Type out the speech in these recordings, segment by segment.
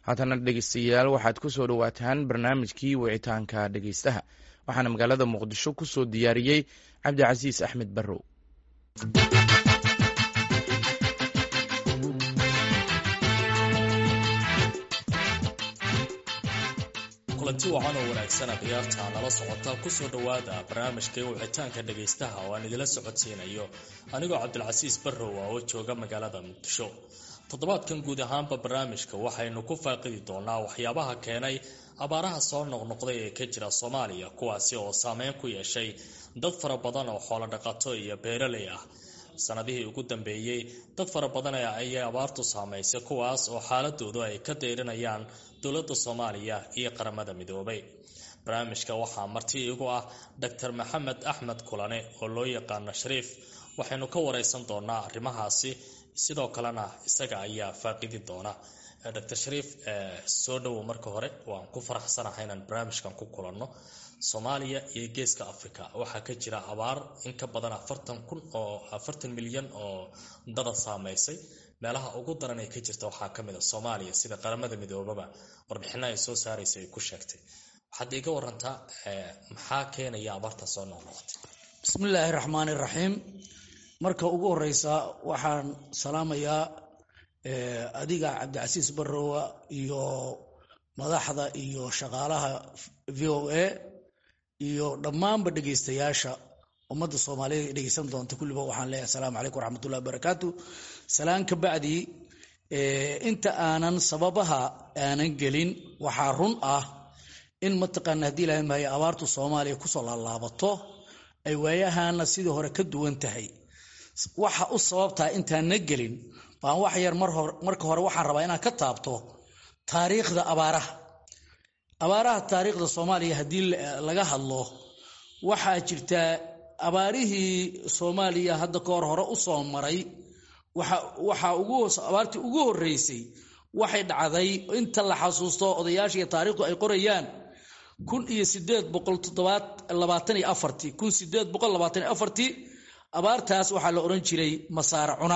haatana dhegeystayaal waxaad ku soo dhowaataan barnaamijkii wicitaanka dhegeystaha waxaana magaalada muqdisho ku soo diyaariyey cabdicasiis axmed barrow kulanti wacan oo wanaagsana khiyaarta nala socota kusoo dhowaada barnaamijka wicitaanka dhegaystaha oo aan idila socodsiinayo anigoo cabdilcasiis barrow oo jooga magaalada muqdisho toddobaadkan guud ahaanba barnaamijka waxaynu ku faaqidi doonaa waxyaabaha keenay abaaraha soo noqnoqday ee ka jira soomaaliya kuwaasi oo saameyn ku yeeshay dad fara badan oo xoolo dhaqato iyo beeraley ah sanadihii ugu dambeeyey dad fara badan ayay abaartu saamaysay kuwaas oo xaaladoodu ay ka deyrinayaan dowladda soomaaliya iyo qaramada midoobay barnaamijka waxaa marti igu ah doctor maxamed axmed kulane oo loo yaqaano shariif waxaynu ka wareysan doonaa arrimahaasi sidoo kalena isaga ayaa faaqidi doona doctor shariif soo dhowow marka hore waan ku faraxsanahay inaan barnaamijkan ku kulanno soomaaliya iyo geeska africa waxaa ka jira abaar in ka badan afartan kun oo afartan milyan oo dada saameysay meelaha ugu daran ee ka jirta waxaa kamid a soomaaliya sida qaramada midoobaba warbixina ay soo saaraysa ay ku sheegtay waxaad iga warantaa maxaa keenaya abaarta soo noqnoqotay bismillaahi raxmaani raxiim marka ugu horeysa waxaan salaamayaa adiga cabdicasiis barrowa iyo madaxda iyo shaqaalaha v o a iyo dhammaanba dhegeystayaasha ummadda soomaaliyeed ay dhegeysan doonta kulliba waxaan leeyahay asalaamu calaykum waraxmatullahi wabarakaatu salaan ka bacdi inta aanan sababaha aanan gelin waxaa run ah in mataqaana haddii ilahay maayo abaartu soomaaliya kusoo laalaabato ay waayahana sidii hore ka duwan tahay waxa u sababtaa intaanna gelin baan wax yar marka hore waxaan rabaa inaan ka taabto taariikhda abaaraha abaaraha taariikhda soomaaliya haddii laga hadlo waxaa jirtaa abaarihii soomaaliya hadda ka hor hore u soo maray waxaa abaartii ugu horeysay waxay dhacday inta la xasuusto odayaashiiyo taariikhdu ay qorayaan kun iyo sideed boqol toddobaalabaatan iyo afartii kun sideed boqol labaatan iyo afartii abaartaas waxaa la odhan jiray masaare cuna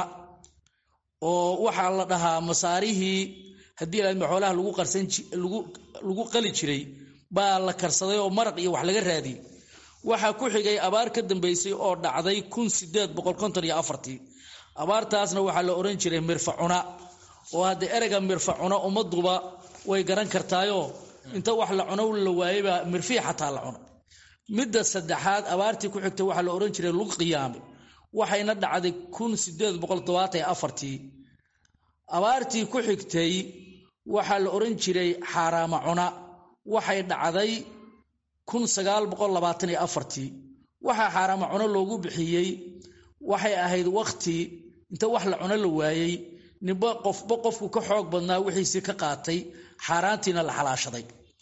oo waxaa la dhahaa masaarihii haddii xoolaha lagu qarsan lagu qali jiray baa la karsaday oo maraq iyo wax laga raadiyey waxaa ku xigay abaar ka dambeysay oo dhacday kun sideed boqol konton iyo afartii abaartaasna waxaa la odhan jiray mirfacuna oo hadda ereyga mirfacuna ummaduba way garan kartaayoo inta wax la cuno la waayebaa mirfii xataa la cuno midda saddexaad abaartii ku xigtay waxaa la odhan jiray lug qiyaame waxayna dhacday kun sideed boqol todobaatan iyo afartii abaartii ku xigtay waxaa la odhan jiray xaaraama cuna waxay dhacday kun sagaal boqol labaatan iyo afartii waxaa xaaraama cuno loogu bixiyey waxay ahayd wakti inta wax la cuno la waayey ninba qofba qofku ka xoog badnaa wixiisii ka qaatay xaaraantiina la xalaashaday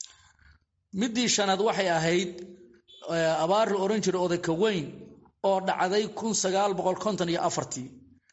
midii shanaad waxay ahayd abaar la odhan jiray odayka weyn oo dhacday kun sagaal boqol konton iyo afartii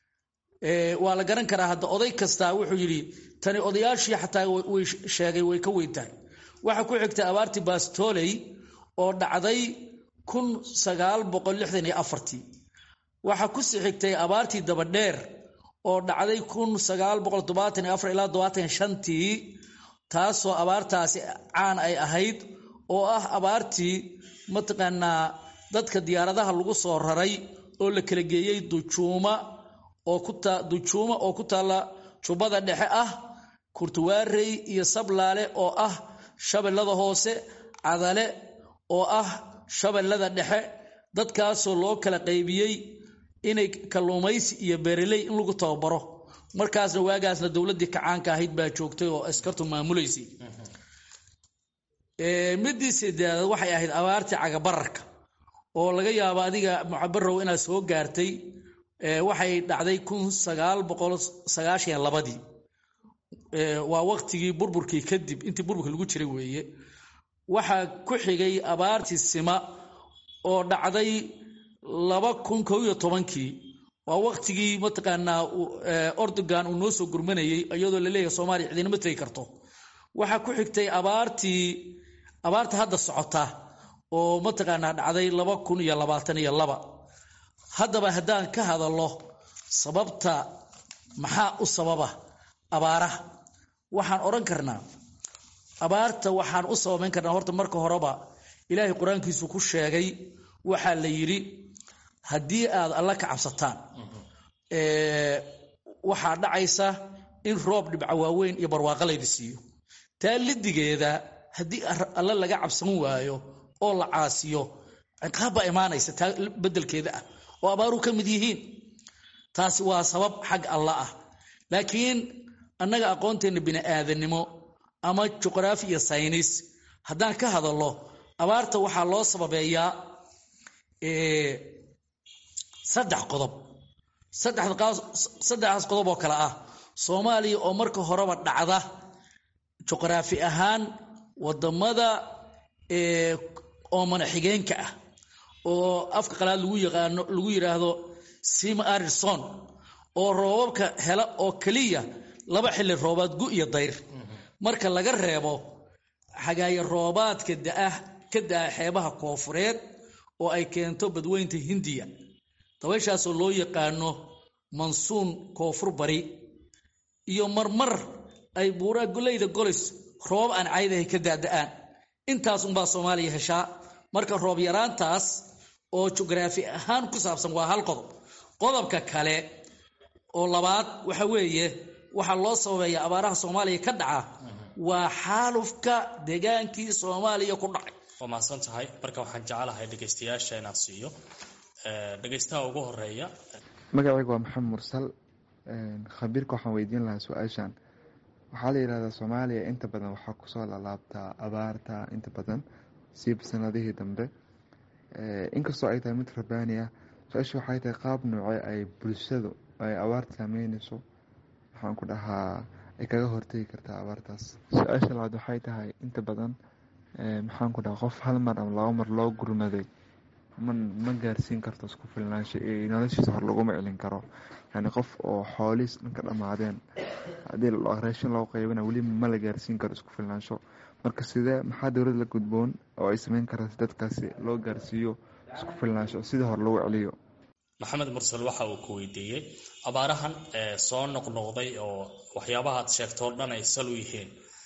waa la garan karaa hadda oday kastaa wuxuu yidhi tani odayaashii xataa way sheegay way ka weyn tahay waxaa ku xigtay abaartii baastoley oo dhacday kun sagaal boqol lixdan iyo afartii waxaa ku sii xigtay abaartii dabadheer oo dhacday kun sagaal boqol todobaatan iyo afar ilaa todobaatan shantii taasoo abaartaasi caan ay ahayd oo ah abaartii mataqaanaa dadka diyaaradaha lagu soo raray oo la kala geeyey dujuuma oo dujuuma oo ku taalla jubbada dhexe ah kurtuwaarey iyo sablaale oo ah shabeellada hoose cadale oo ah shabeellada dhexe dadkaasoo loo kala qaybiyey inay kalluumaysi iyo beeraley in lagu tababaro markaasna waagaasna dowladdii kacaanka ahayd baa joogtay oo askartu maamulaysay midii sideedaad waxay ahayd abaartii cagabararka oo laga yaabo adiga mucabarow inaad soo gaartay waxay dhacday kun sagaal boqol sagaashan labadii waa waqtigii burburkii kadib intii burburka lagu jiray weeye waxaa ku xigay abaartii sima oo dhacday laba kun kow iyo tobankii waa waqtigii mataqaanaa ordogan uu noo soo gurmanayey iyadoo laleeyahay soomaaliya cidinama tegi karto waxaa ku xigtay abaartii abaarta hadda socota oo mataqaanaa dhacday laba kun iyo labaatan iyo laba haddaba haddaan ka hadallo sababta maxaa u sababa abaaraha waxaan odhan karnaa abaarta waxaan u sababayn karnaa horta marka horeba ilaahay qur-aankiisu ku sheegay waxaa la yidhi haddii aad alla ka cabsataan waxaa dhacaysa in roob dhibca waaweyn iyo barwaaqo laydi siiyo taa lidigeeda haddii alle laga cabsan waayo oo la caasiyo ciqaab baa imaanaysa taa bedelkeeda ah oo abaaruu ka mid yihiin taasi waa sabab xag alla ah laakiin annaga aqoonteenna bini'aadanimo ama juqraafi iyo saynis haddaan ka hadallo abaarta waxaa loo sababeeyaa saddex qodob saddexdaas qodob oo kale ah soomaaliya oo marka horeba dhacda juqraafi ahaan wadamada oomana xigeenka ah oo afka qalaad lagu yaqaano lagu yidhaahdo sima arison oo roobabka hela oo keliya laba xilli roobaad gu iyo dayr marka laga reebo xagaaye roobaadka daah ka daa xeebaha koofureed oo ay keento badweynta hindiya dabayshaasoo loo yaqaano mansuun koonfur bari iyo marmar ay buuraa goleyda golis roobab aan caydahay ka daada'aan intaas unbaa soomaaliya heshaa marka roob yaraantaas oo jugraafi ahaan ku saabsan waa hal qodob qodobka kale oo labaad waxa weeye waxaa loo sababeeya abaaraha soomaaliya ka dhaca waa xaalufka degaankii soomaaliya ku dhacay waa mahadsan tahay marka waxaan jecelahay dhegaystayaasha inaan siiyo dhegaystaha ugu horeeya magacaygu waa maxamed mursal khabiirka waxaan weydiin lahaa su-aashan waxaa la yidhahdaa soomaaliya inta badan waxaa kusoo lalaabtaa abaarta inta badan siiba sanadihii dambe inkastoo ay tahay mid rabaani ah su-aasha waxay tahay qaab noocee ay bulshadu ay abaarta saameyneyso waxaan ku dhahaa ay kaga hortegi kartaa abaartaas su-aasha labaad waxay tahay inta badan maxaan ku dhahaa qof hal mar ama laba mar loo gurmaday ma ma gaarsiin karto isku filnaansho iyo noloshiisa hor laguma celin karo yani qof oo xooliis dhanka dhammaadeen haddii raashin loo qaybana weli ma la gaarsiin karo isku filnaansho marka sidee maxaa dowlad la gudboon oo ay sameyn kartaa si dadkaasi loo gaarsiiyo isku filnaansho sidii hor lagu celiyo maxamed mursal waxa uu ku weydiiyey abaarahan soo noqnoqday oo waxyaabaha aad sheegto o dhan ay sal u yihiin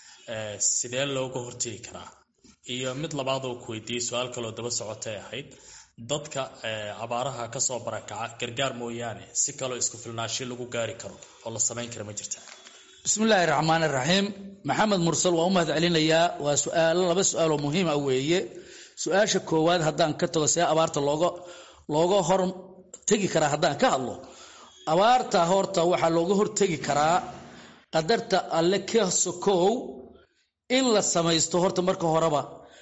sidee looga hortegi karaa iyo mid labaad oo ku weydiiyey su-aal kaloo daba socotay ahayd dadka abaaraha kasoo barakaca gargaar mooyaane si kaloo isku filnaansho lagu gaari karo oo la samayn kara ma jirta bismillaahi raxmaani raxiim maxamed mursal waa u mahad celinayaa waa suaalo laba su-aaloo muhiima weeye su-aasha koowaad haddaan ka tago see abaarta looga looga hor tegi karaa haddaan ka hadlo abaarta horta waxaa looga hortegi karaa qadarta alle ka sokow in la samaysto horta marka horeba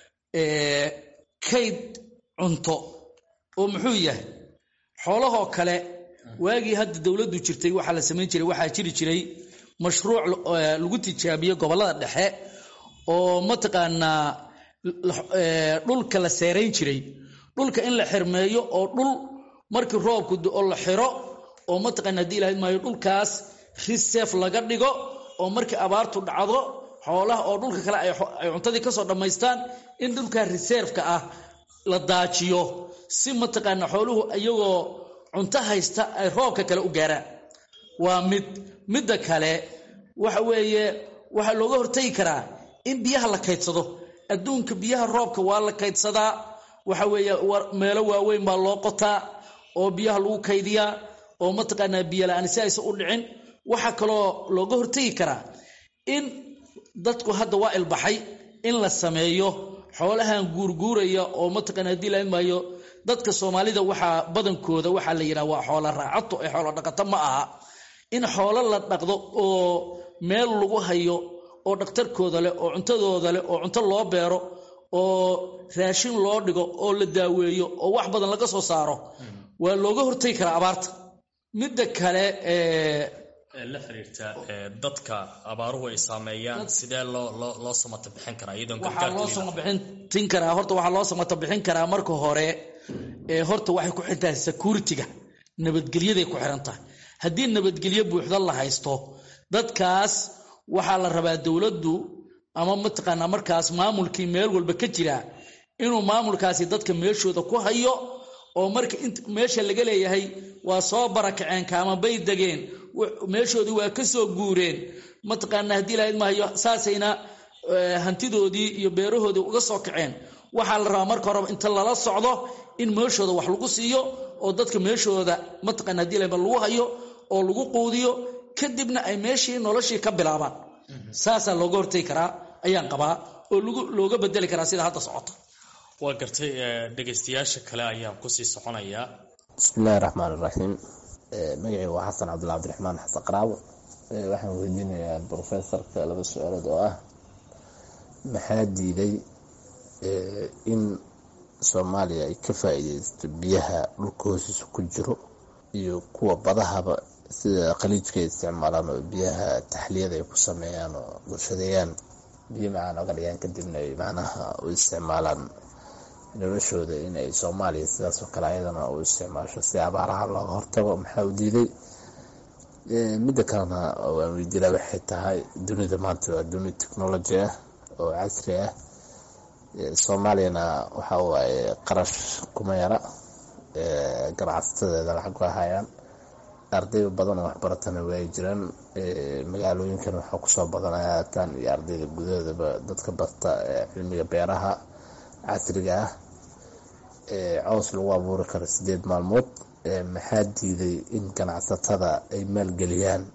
kayd cunto oo muxuu yahay xoolahoo kale waagii hadda dowladdu jirtay waxaa la samayn jiray waxaa jiri jiray mashruuc lagu tijaabiyo gobollada dhexe oo mataqaanaa dhulka la seerayn jiray dhulka in la xirmeeyo oo dhul markii roobku oo la xiro oo mataqaana hadii ilahayd maayo dhulkaas reserve laga dhigo oo markii abaartu dhacdo xoolaha oo dhulka kale ay cuntadii kasoo dhammaystaan in dhulka reserveka ah la daajiyo si mataqaana xooluhu iyagoo cunto haysta ay roobka kale u gaaraan waa mid midda kale waxa weeye waxaa looga hortagi karaa in biyaha la kaydsado adduunka biyaha roobka waa la kaydsadaa waxa weeye meelo waaweyn baa loo qotaa oo biyaha lagu kaydiyaa oo mataqaanaa biyo la-aan si aysan u dhicin waxaa kaloo looga hortegi karaa in dadku hadda waa ilbaxay in la sameeyo xoolahan guurguuraya oo mataqana hadii la maayo dadka soomaalida waxaa badankooda waxaa la yidhaha waa xoola raacato ee xoolo dhaqato ma aha in xoolo la dhaqdo oo meel lagu hayo oo dhakhtarkooda leh oo cuntadooda leh oo cunto loo beero oo raashin loo dhigo oo la daaweeyo oo wax badan laga soo saaro waa looga hortagi karaa abaarta midda kale la xiriirta dadka abaaruhu ay saameeyaan sidee loo loo loo samata bixin karaa iyadoon waxaa loo samabixin karaa horta waxaa loo samata bixin karaa marka hore horta waxay ku xiran tahay security-ga nabadgelyaday ku xiran tahay haddii nabadgelyo buuxda la haysto dadkaas waxaa la rabaa dowladdu ama mataqaanaa markaas maamulkii meel walba ka jira inuu maamulkaasi dadka meeshooda ku hayo oo marka meesha laga leeyahay waa soo barakaceen kaama bay degeen meeshoodii waa ka soo guureen mataqaana haddii lahayd mahayo saasayna hantidoodii iyo beerahoodii uga soo kaceen waxaa la rabaa marka horeba inta lala socdo in meeshooda wax lagu siiyo oo dadka meeshooda mataqana hadii lahayd lagu hayo oo lagu quudiyo kadibna ay meeshii noloshii ka bilaabaan saasaa looga hortegi karaa ayaan qabaa oo looga bedeli karaa sida hadda socota waa gartay dhegaystayaasha kale ayaan kusii soconayaa bismillahi raxmaan iraxiim magacii waa xasan cabdulla cabdiraxmaan xasan qaraabo waxaan weydiinayaa brofesorka laba su-aalood oo ah maxaa diiday in soomaaliya ay ka faa-iideysto biyaha dhulka hoostiisa ku jiro iyo kuwa badahaba sida khaliijka ay isticmaalaan oo biyaha taxliyada ay ku sameeyaan oo bulshadeeyaan biyo macaan oga dhigaan kadibna ay macnaha u isticmaalaan noloshooda in ay soomaaliya sidaasoo kale ayadana u isticmaasho si abaaraha looga hortago maxaa u diiday midda kalena waan weydiila waxay tahay dunida maanta waa duni technology ah oo casri ah soomaaliyana waxa waaye qarash kuma yara ganacsateeda lacag waa hayaan arday badan oo waxbaratana waay jiraan magaalooyinkan waxaa kusoo badanaya haatan iyo ardayda gudahoodaba dadka barta cilmiga beeraha casriga ah cows lagu abuuri karo sideed maalmood maxaa diiday in ganacsatada ay maalgeliyaan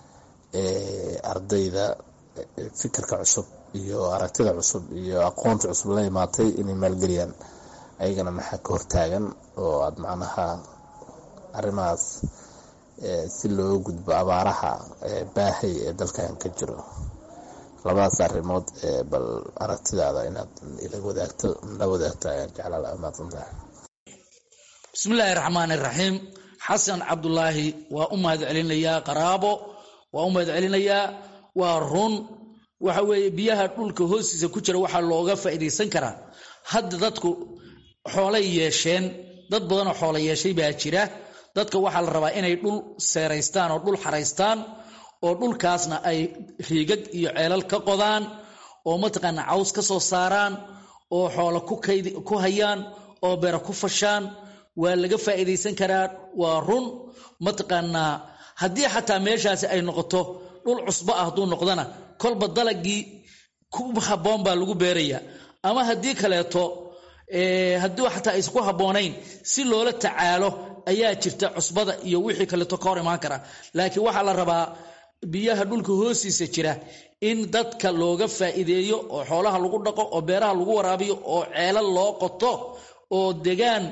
ardayda fikirka cusub iyo aragtida cusub iyo aqoonta cusub la imaatay inay maalgeliyaan ayagana maxaa ka hortaagan oo aada macnaha arrimahaas si looga gudbo abaaraha baahay ee dalkan ka jiro labadaas arrimood bal aragtidaada inaad ila wadaagto la wadaagto ayaan jeclaa mahadsantahay bismillaahi raxmaani raxiim xasan cabdulaahi waa u mahad celinayaa qaraabo waa u mahad celinayaa waa run waxa weeye biyaha dhulka hoostiisa ku jira waxaa looga faa'iidaysan karaa hadda dadku xoolay yeesheen dad badanoo xoola yeeshay baa jira dadka waxaa la rabaa inay dhul seeraystaan oo dhul xaraystaan oo dhulkaasna ay riigag iyo ceelal ka qodaan oo mataqaana caws ka soo saaraan oo xoola ku hayaan oo beera ku fashaan waa laga faa'iidaysan karaa waa run mataqaanaa haddii xataa meeshaasi ay noqoto dhul cusbo ah hadduu noqdana kolba dalagii ku habboon baa lagu beerayaa ama haddii kaleeto haddii xataa aysan ku habboonayn si loola tacaalo ayaa jirta cusbada iyo wixii kaleeto ka hor imaan kara laakiin waxaa la rabaa biyaha dhulka hoostiisa jira in dadka looga faa'iideeyo oo xoolaha lagu dhaqo oo beeraha lagu waraabiyo oo ceelal loo qoto oo degaan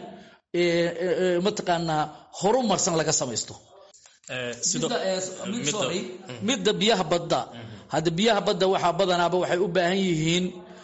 mataqaanaa horu marsan laga samaysto midda biyaha badda hadda biyaha badda waxaa badanaaba waxay u baahan yihiin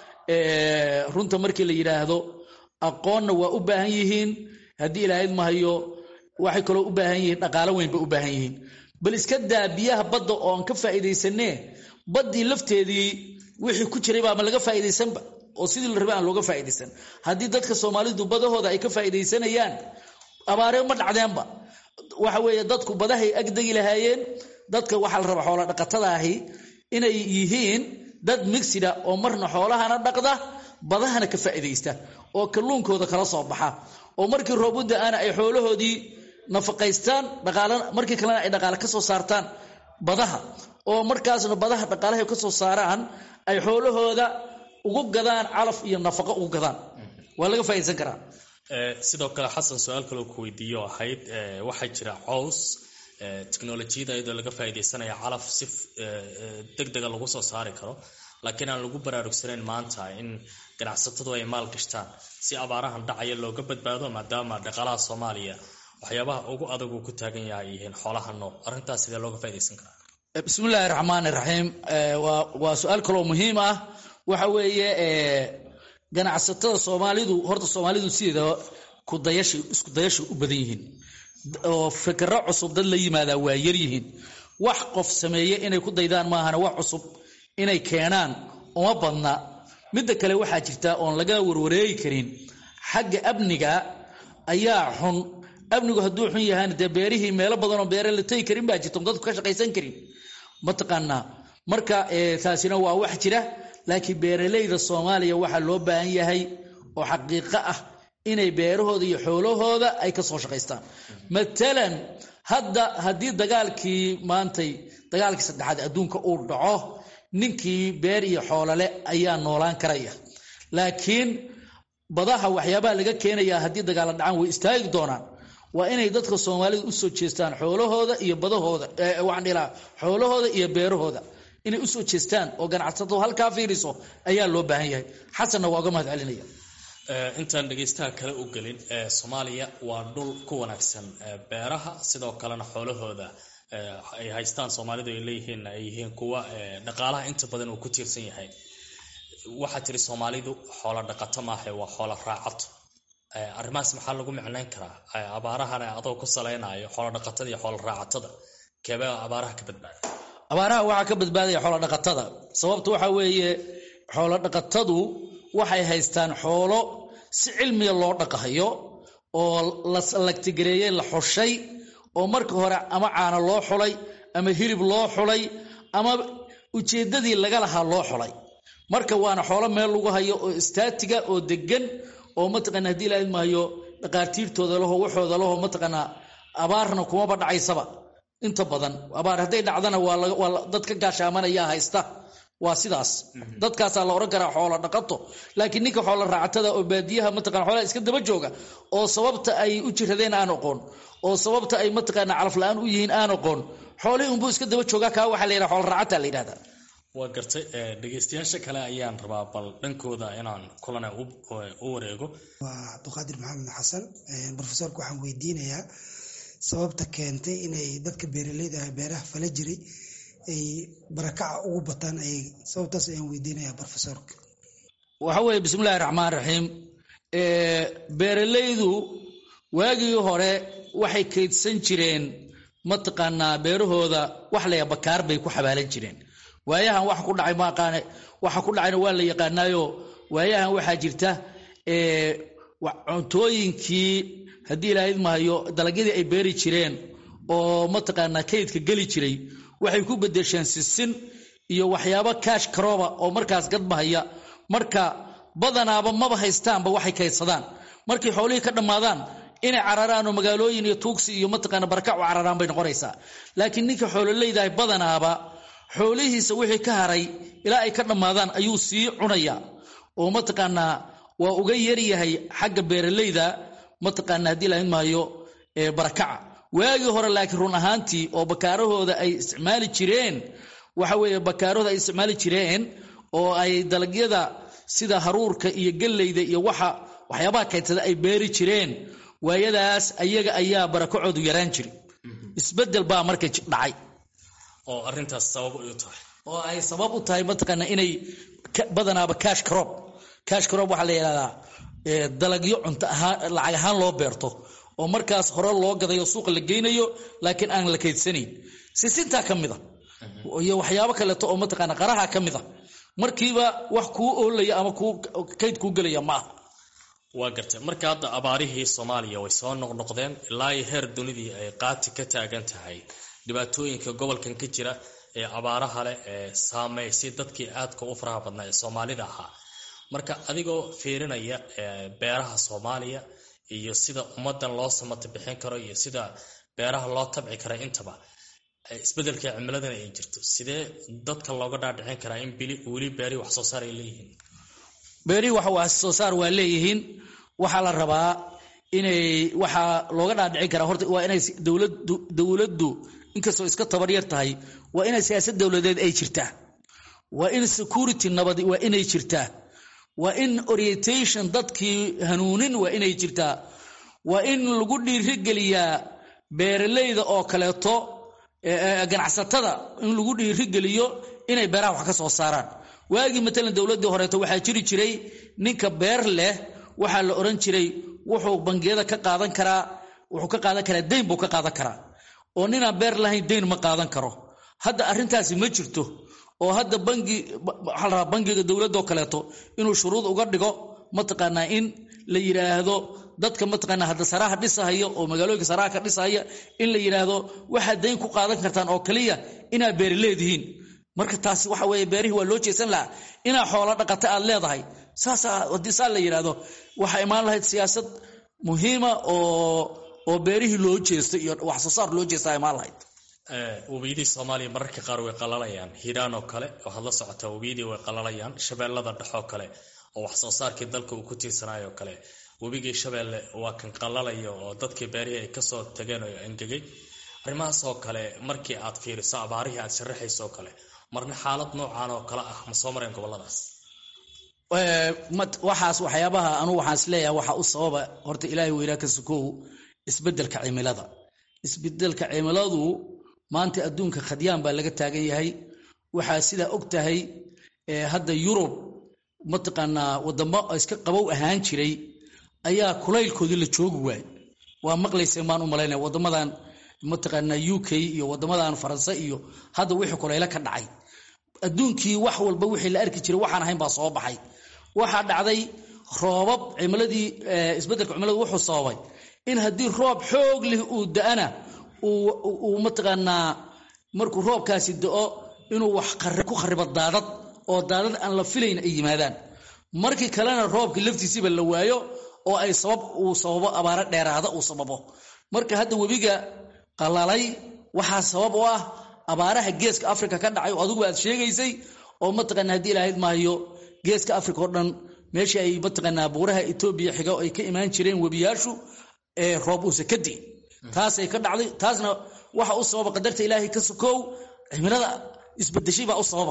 runta markii la yidhaahdo aqoonna waa u baahan yihiin haddii ilaahayd mahayo waxay kaloo u baahan yihiin dhaqaalo weyn bay u baahan yihiin bal iska daa biyaha badda oon ka faa'iidaysanee baddii lafteedii wixii ku jiray baama laga faa'iidaysanba oo sidii la rabay aan looga faa'iidaysan haddii dadka soomaalidu badahooda ay ka faa'iidaysanayaan abaaree ma dhacdeenba waxa weeye dadku badahay agdegi lahaayeen dadka waxaa la rabaa xoola dhaqatada ahi inay yihiin dad migsida oo marna xoolahana dhaqda badahana ka faa'iidaysta oo kalluunkooda kala soo baxa oo markii roob u da-ana ay xoolahoodii nafaqaystaan dhaqaalana markii kalena ay dhaqaale ka soo saartaan badaha oo markaasna badaha dhaqaalahay ka soo saaraan ay xoolahooda ugu gadaan calaf iyo nafaqo ugu gadaan waa laga faa'iidaysan karaa sidoo kale xasan su-aal kaloo ku weydiiyo ahayd waxaa jira cows technolojiyada iyadoo laga faa'iidaysanaya calaf si deg dega lagu soo saari karo laakiin aan lagu baraarugsanayn maanta in ganacsatadu ay maal gashtaan si abaarahan dhacaya looga badbaado maadaama dhaqaalaha soomaaliya waxyaabaha ugu adag uu ku taagan yahay yihiin xoolaha nool arrintaas sidee looga faa'iidaysan karaa bismillaahi raxmaani raxiim waa su-aal kaloo muhiim ah waxa weeye ganacsatada soomaalidu horta soomaalidu sideeda kudayasha isku dayasha u badan yihiin oo fikro cusub dad la yimaadaa waa yaryihiin wax qof sameeye inay ku daydaan maahana wax cusub inay keenaan uma badna midda kale waxaa jirta oon laga warwareegi karin xagga amniga ayaa xun amnigu hadduu xun yahayna dee beerihii meelo badan oo beere la tegi karin baa jirta dadku ka shaqaysan karin mataqaanaa marka taasina waa wax jira laakiin beeralayda soomaaliya waxaa loo baahan yahay oo xaqiiqo ah inay beerahooda iyo xoolahooda ay ka soo shaqaystaan matalan hadda haddii dagaalkii maantay dagaalkii saddexaad adduunka uu dhaco ninkii beer iyo xoolole ayaa noolaan karaya laakiin badaha waxyaabaha laga keenayaa haddii dagaala dhacaan way istaagi doonaan waa inay dadka soomaalida usoo jeestaan xoolahooda iyo badahooda waxaan dhilaa xoolahooda iyo beerahooda inay usoo jeestaan oo ganacsatadu halkaa fiiriso ayaa loo baahan yahay xasanna waa uga mahad celinaya intaan dhegaystaha kale u gelin soomaaliya waa dhul ku wanaagsan beeraha sidoo kalena xoolahooda ay haystaan soomaalidu ay leeyihiin ay yihiin kuwa dhaqaalaha inta badan uu ku tiirsan yahay waxaa tiri soomaalidu xoolo dhaqato maaha waa xoolo raacato arrimahaas maxaa lagu micnayn karaa abaarahana adoo ku salaynayo xoolo dhaqatada iyo xoolo raacatada keebee abaaraha ka badbaada abaaraha waxaa ka badbaadaya xoolo dhaqatada sababta waxaa weeye xoolo dhaqatadu waxay haystaan xoolo si cilmiga loo dhaqahayo oo la lagtigareeyey la xushay oo marka hore ama caano loo xulay ama hilib loo xulay ama ujeeddadii laga lahaa loo xulay marka waana xoolo meel lagu hayo oo istaatiga oo degan oo mataqana hadii la maayo dhaqaatiirtooda laho waxooda laho mataqaanaa abaarna kumaba dhacaysaba inta badan abaar hadday dhacdana waa dad ka gaashaamanayaa haysta waa sidaas dadkaasaa la odhan karaa xoolo dhaqato laakiin ninka xoolo raacatada oo baadiyaha mataqana xoolaha iska daba jooga oo sababta ay u jiradeen aan aqoon oo sababta ay mataqaana calaf la-aan u yihiin aan aqoon xoolihii unbuu iska daba joogaa kaa waxaa la yidhaha xoolo raacata la yidhahdaa waa gartay dhegaystayaasha kale ayaan rabaa bal dhankooda inaan kulana u wareego waa cabdiqaadir maxamed xasan brofesorka waxaan weydiinayaa sababta keentay inay dadka beeraleyda ah beeraha fala jiray ay barakaca ugu bataan ay sababtaas ayaan weydiinayaa brofesorka waxa weeye bismillahi raxmaan raxiim beeralaydu waagii hore waxay kaydsan jireen mataqaanaa beerahooda wax laya bakaar bay ku xabaalan jireen waayahan waxa ku dhacay maaqaane waxa ku dhacayna waa la yaqaanaayo waayahan waxaa jirta cuntooyinkii haddii ilaahayd mahayo dalagyadii ay beeri jireen oo mataqaanaa kaydka geli jiray waxay ku bedesheen sisin iyo waxyaabo kaash karooba oo markaas gadmahaya marka badanaaba maba haystaanba waxay kaydsadaan markay xoolihii ka dhammaadaan inay cararaan oo magaalooyin iyo tuugsi iyo mataqaana barakac u cararaan bay noqonaysaa laakiin ninka xoololeydahay badanaaba xoolihiisa wixii ka haray ilaa ay ka dhammaadaan ayuu sii cunayaa oo mataqaanaa waa uga yaryahay xagga beeralayda mataqaana haddii lahayn maayo barakaca waagii hore laakiin run ahaantii oo bakaarahooda ay isticmaali jireen waxa weeye bakaarahooda ay isticmaali jireen oo ay dalagyada sida haruurka iyo galleyda iyo waxa waxyaabaha kaydsada ay beeri jireen waayadaas ayaga ayaa barakacoodu yaraan jiri isbedel baa marka dhacay oo arintaas sabab u tahay oo ay sabab u tahay mataqaana inay badanaaba cash crop cash crop waxaa la yidhahdaa dalagyo cunto ahaan lacag ahaan loo beerto oo markaas hore loo gadayo suuqa la geynayo laakiin aan la kaydsanayn sisintaa ka mid a iyo waxyaabo kaleeto oo mataqaana qaraha ka mid a markiiba wax kuu oolaya ama kuu kayd kuu gelaya ma aha waa gartay marka hadda abaarihii soomaaliya way soo noqnoqdeen ilaa iyo heer dunidii ay qaati ka taagan tahay dhibaatooyinka gobolkan ka jira ee abaaraha leh ee saameysay dadkii aadka u faraha badnaa ee soomaalida ahaa marka adigoo fiirinaya beeraha soomaaliya iyo sida ummadan loo samata bixin karo iyo sida beeraha loo tabci kara intaba isbedelka cimiladana ay jirto sidee dadka looga dhaadhicin karaa in weli beerihii wax soo saar ay leeyihiin beerihii wax wax soo saar waa leeyihiin waxaa la rabaa inay waxaa looga dhaadhicin karaa horta waa inay dowladdu dowladdu inkastoo iska tabar yar tahay waa inay siyaasad dowladeed ay jirtaa waa in security nabadi waa inay jirtaa waa in orientation dadkii hanuunin waa inay jirtaa waa in lagu dhiirigeliyaa beeralayda oo kaleeto ganacsatada in lagu dhiirigeliyo inay beeraha wax ka soo saaraan waagii matalan dowladdii horeeto waxaa jiri jiray ninka beer leh waxaa la odhan jiray wuxuu bangiyada ka qaadan karaa wuxuu ka qaadan karaa dayn buu ka qaadan karaa oo ninaan beer lahayn dayn ma qaadan karo hadda arrintaasi ma jirto oo hadda bangi waxaa la rabaa bangiga dowladoo kaleeto inuu shuruud uga dhigo mataqaanaa in la yidhaahdo dadka mataqaanaa hadda saraha dhisahaya oo magaalooyinka saraha ka dhisahaya in la yidhaahdo waxaad dayn ku qaadan kartaan oo kaliya inaad beeri leedihiin marka taasi waxa weeye beerihii waa loo jeesan lahaa inaa xoolo dhaqata aad leedahay saasaa haddii saa la yidhaahdo waxaa imaan lahayd siyaasad muhiima oo oo beerihii loo jeestay iyo wax soo saar loo jeestaa imaan lahayd webiyadii soomaaliya mararka qaar way qalalayaan hiiraan oo kale waxaad la socotaa webiyadii way qalalayaan shabeellada dhexoo kale oo wax soo saarkii dalka uu ku tiirsanayo kale webigii shabeelle waa kan qalalaya oo dadkii beerihii ay kasoo tageen oo angegay arrimahaas oo kale markii aad fiiriso abaarihii aad sharaxayso oo kale marna xaalad noocan oo kale ah ma soo mareen goboladaas waxaas waxyaabaha anugu waxaan isleeyahay waxaa u sababa horta ilaahay weynaa ka sukow isbedelka cimilada isbedelka cimiladu maanta adduunka khadyaan baa laga taagan yahay waxaa sidaa og tahay hadda yurub mataqaanaa wadamo iska qabow ahaan jiray ayaa kulaylkoodii la joogi waay waa maqlaysa maan u malaynaya wadamadan mataqaanaa u k iyo wadamadan faranse iyo hadda wixii kulaylo ka dhacay adduunkii wax walba wixii la arki jiray waxaan ahayn baa soo baxay waxaa dhacday roobab cimiladii isbedelka cimiladu wuxuu sababay in haddii roob xoog leh uu da-ana uu mataqaanaa markuu roobkaasi da-o inuu wax ku kharibo daadad oo daadad aan la filayn ay yimaadaan markii kalena roobkii laftiisiiba la waayo oo ay sabab uu sababo abaaro dheeraada uu sababo marka hadda webiga qalalay waxaa sabab u ah abaaraha geeska africa ka dhacay oo adigu aad sheegaysay oo mataqaana haddii ilahayd maayo geeska africa oo dhan meeshii ay mataqaanaa buuraha etoobiya xiga ay ka imaan jireen webiyaashu ee roob uuse ka di'in taasay ka dhacday taasna waxa u sababa qadarta ilaahay ka sokow cimilada isbedeshay baa u sababa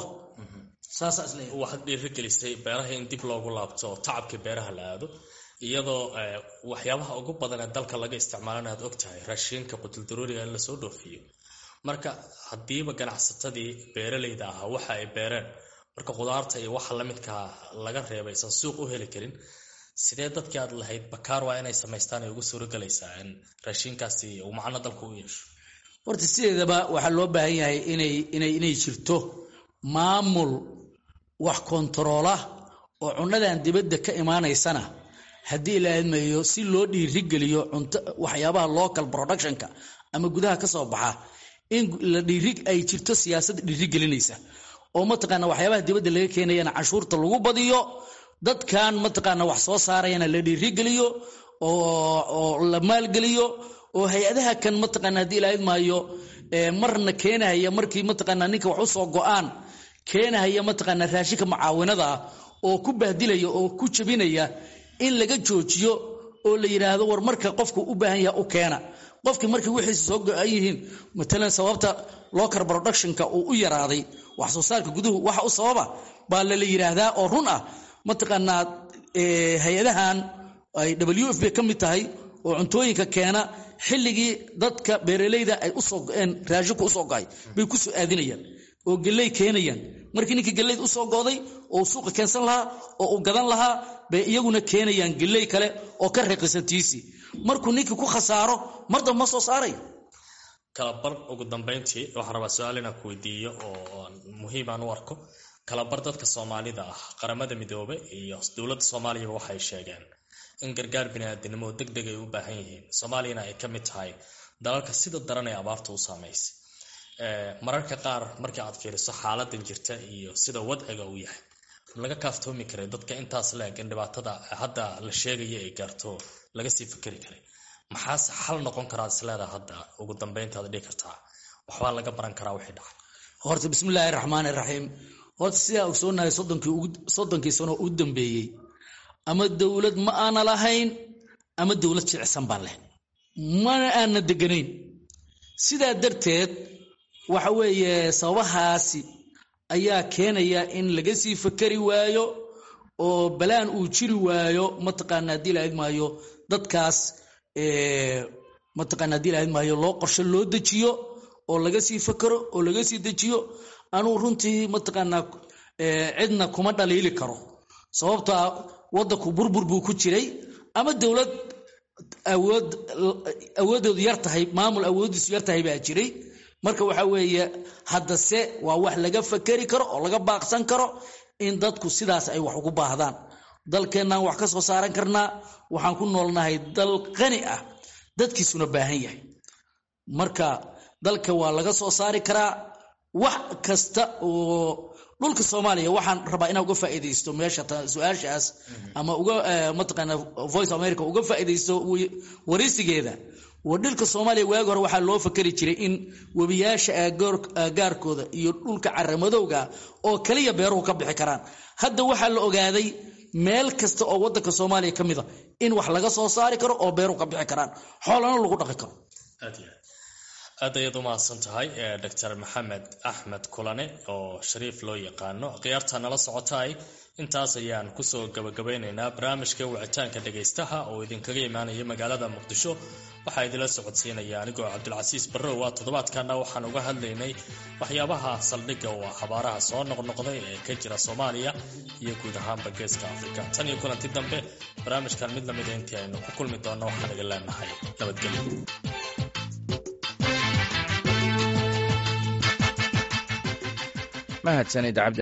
waxaad dhiirigelisay beeraha in dib loogu laabto oo tacabkii beeraha la aado iyadoo waxyaabaha ugu badan ee dalka laga isticmaalana aad og tahay raashiinka qutuldarooriga in lasoo dhoofiyo marka haddiiba ganacsatadii beeralayda ahaa waxa ay beereen marka khudaarta iyo waxa lamidkaa laga reebay aysan suuq u heli karin sidee dadkii aad lahayd bakaar waa inay samaystaan ay ugu suuragelaysaa in raashiinkaasi uu macno dalka u yeesho horta sideedaba waxaa loo baahan yahay inay jirto maamul wax kontaroola oo cunnadan dibadda ka imaanaysana haddii la admayo si loo dhiirigeliyo cunto waxyaabaha local productionka ama gudaha ka soo baxa in la dhiiri ay jirto siyaasad dhiirigelinaysa oo mataqaana waxyaabaha dibadda laga keenayana cashuurta lagu badiyo dadkan mataqaana wax soo saarayana la dhiirigeliyo oo la maalgeliyo oo hay-adaha kan mataqaana haddii la admaayo marna keenahaya markii mataqaana ninka wax usoo go-aan keenahaya mataqaana raashinka mucaawinada ah oo ku bahdilaya oo ku jabinaya in laga joojiyo oo la yidhaahdo war marka qofku u baahan yaha u keena qofkii markii wixiisa soo go-an yihiin matalan sababta local productionka uu u yaraaday wax soo saarka guduhu waxa u sababa baa lala yidhaahdaa oo run ah mataqaanaa hay-adahan ay w f b ka mid tahay oo cuntooyinka keena xilligii dadka beeraleyda ay usoo go-een raashinku usoo go-ay bay ku soo aadinayaan oo geley keenayaan markii ninkii geleyd usoo go'day oo suuqa keensan lahaa oo uu gadan lahaa bay iyaguna keenayaan geley kale oo ka raqisantiisii markuu ninkii ku khasaaro mar damba ma soo saaray kalabar ugu dambeyntii waxaan rabaa su-aal inaan ku weydiiyo oo muhiimaan u arko kalabar dadka soomaalida ah qaramada midoobe iyo dowladda soomaaliyaba waxay sheegeen in gargaar biniaadinimo deg deg ay u baahan yihiin soomaaliyana ay ka mid tahay dalalka sida daran ee abaarta u saamaysay mararka qaar markii aad fiiriso xaaladan jirta iyo sida wadciga uu yahay laga kaaftoomi karay dadka intaas la-eg in dhibaatada hadda la sheegaya ay gaarto laga sii fikeri karay maxaase xal noqon karaa isleedaa hadda ugu dambeyntaad dhihi kartaa waxbaa laga baran karaa wixii dhacay horta bismillaahi raxmaan iraxiim horta sidaa ogsoonahay soddonkii sano u dambeeyey ama dowlad ma aana lahayn ama dowlad jicsan baan leh mana aana deganayn sidaa darteed waxa weeye sababahaasi ayaa keenaya in laga sii fakeri waayo oo balaan uu jiri waayo mataqaana haddii la idmaayo dadkaas mataqaana haddii la idmaayo loo qorshe loo dejiyo oo laga sii fakero oo laga sii dejiyo anuu runtii mataqaanaa cidna kuma dhaliili karo sababtaa waddanku burbur buu ku jiray ama dowlad awood awoodoodu yar tahay maamul awooddiisu yar tahay baa jiray marka waxa weeye haddase waa wax laga fakeri karo oo laga baaqsan karo in dadku sidaas ay wax ugu baahdaan dalkeennaan wax ka soo saaran karnaa waxaan ku noolnahay dal qani ah dadkiisuna baahan yahay marka dalka waa laga soo saari karaa wax kasta oo dhulka soomaaliya waxaan rabaa inaan uga faa'iidaysto meesha su-aashaas ama uga mataqaana voice america uga faa'iidaysto waraysigeeda wadhilka soomaaliya waagi hore waxaa loo fakeri jiray in webiyaasha aagaarkooda iyo dhulka caramadowga oo kaliya beeruhu ka bixi karaan hadda waxaa la ogaaday meel kasta oo wadanka soomaaliya ka mida in wax laga soo saari karo oo beeruhu ka bixi karaan xoolana lagu dhaqi karo aad ayaad u mahadsan tahay doctor maxamed axmed kulane oo shariif loo yaqaano khiyaarta nala socotaay intaas ayaan kusoo gabagabeyneynaa barnaamijka wicitaanka dhagaystaha oo idinkaga imaanaya magaalada muqdisho waxaa idinla socodsiinaya anigoo cabdilcasiis barrow waa toddobaadkana waxaan uga hadlaynay waxyaabaha saldhigga oo xabaaraha soo noqnoqday ee ka jira soomaaliya iyo guud ahaanba geeska afrika tan iyo kulanti dambe barnaamijkan mid lamida intii aynu ku kulmi doonno waxaan idin leenahay nabadgelyo mahadsanid cabdi